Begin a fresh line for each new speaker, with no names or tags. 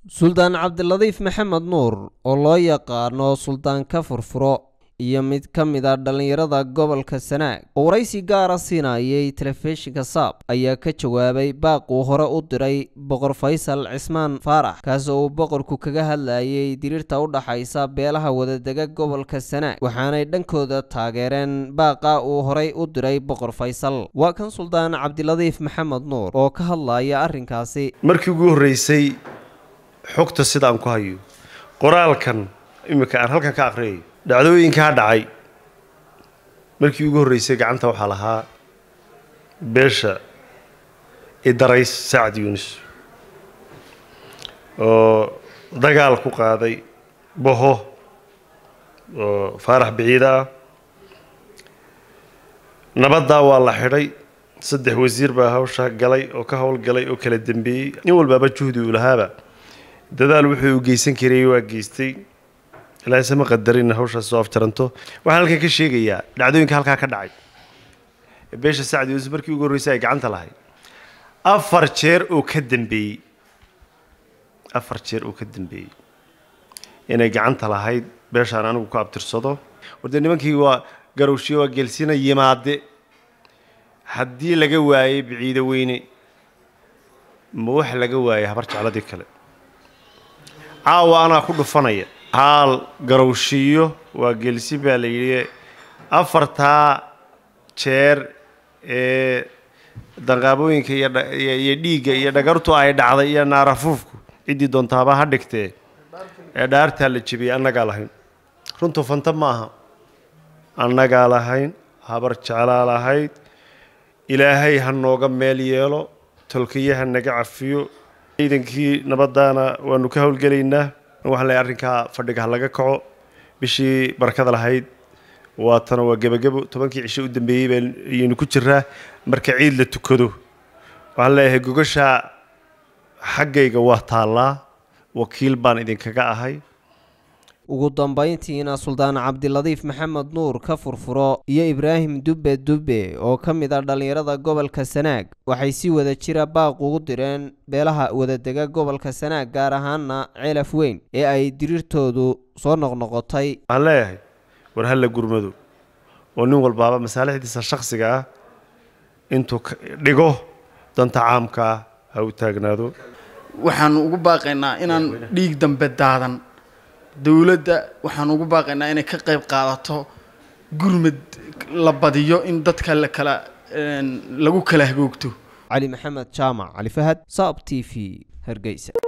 suldaan cabdiladiif maxamed nuur oo loo yaqaano suldaan ka furfuro iyo mid ka mid a dhallinyarada gobolka sanaag oo waraysi gaara siinayay telefishinka saab ayaa ka jawaabay baaq uu hore u diray boqor faysal cismaan faarax kaas oo uu boqorku kaga hadlayay diriirta u dhaxaysa beelaha wadadega gobolka sanaag waxaanay dhankooda taageereen baaqa uu horay u diray boqor faysal waa kan suldaan cabdiladiif maxamed nuur oo ka hadlaya arrinkaasi
markii ugu horreysay xogta sidaan ku hayo qoraalkan iminka aan halkan ka aqriyayo dhacdooyinkaa dhacay markii ugu horreysay gacanta waxaa lahaa beesha idarays sacad yunis oo dagaal ku qaaday boho oo faarax biciida ah nabaddaa waa la xidhay saddex wasiir baa hawsha galay oo ka howlgalay oo kala dembeeyey nin walbaaba juhdi uu lahaaba dadaal wuxuu u geysan karayay waa geystay ilaa isama qadarin hawshaas soo afjaranto waxaan halkan ka sheegayaa dhacdooyinka halkaa ka dhacay beesha sacad yuusuf markii ugu horreysay ay gacanta lahayd afar jeer oo ka dambeeyey afar jeer oo ka dambeeyey inay gacanta lahayd beeshaan anigu ku abtirsado wardee nimankii waa garowshiye waa geelsina yimaade haddii laga waayey biciido weyne ma wax laga waayay habar jecladii kale caawa anaa ku dhufanaya haal garowshiyo waa geelsin baa la yidhi afartaa jeer ee danqaabooyinka iyo dhiigga iyo dhagartu ay dhacday iyo naarafuufku ciddii doontaaba ha dhigtee ee dhaartaa la jebiyey annagaa lahayn runtu fanta ma aha annagaa lahayn habar jeclaa lahayd ilaahay ha nooga meel yeelo tolkiye ha naga cafiyo ciidankii nabadaana waanu ka howlgelaynaa waxaan leeyahay arrinkaa fadhiga ha laga kaco bishii barakada lahayd waatana waa gebagebo tobankii cisho u dambeeyey bayaynu ku jiraa marka ciid la tukado waxaan leeyahay gogashaa xaggayga waa taallaa wakiil baan idinkaga ahay
ugu dambayntiina suldaan cabdiladiif maxamed nuur ka furfuro iyo ibraahim dubbe dubbe oo ka mid a dhallinyarada gobolka sanaag waxay si wada jira baaq ugu direen beelaha wadadega gobolka sanaag gaar ahaana ceelaf weyn ee ay diriirtoodu soo noqnoqotay
waxaan leeyahay war halla gurmado oo nin walbaaba masaalixdiisa shakhsiga ah intuu dhigo danta caamkaa ha u taagnaado
waxaanu ugu baaqaynaa inaan dhiig dambe daadan dowladda waxaan ugu baaqaynaa inay ka qayb qaadato gurmad la badiyo in dadka la kala lagu kala hagoogto
cali maxamed jaamac cali fahad saab t v hargeysa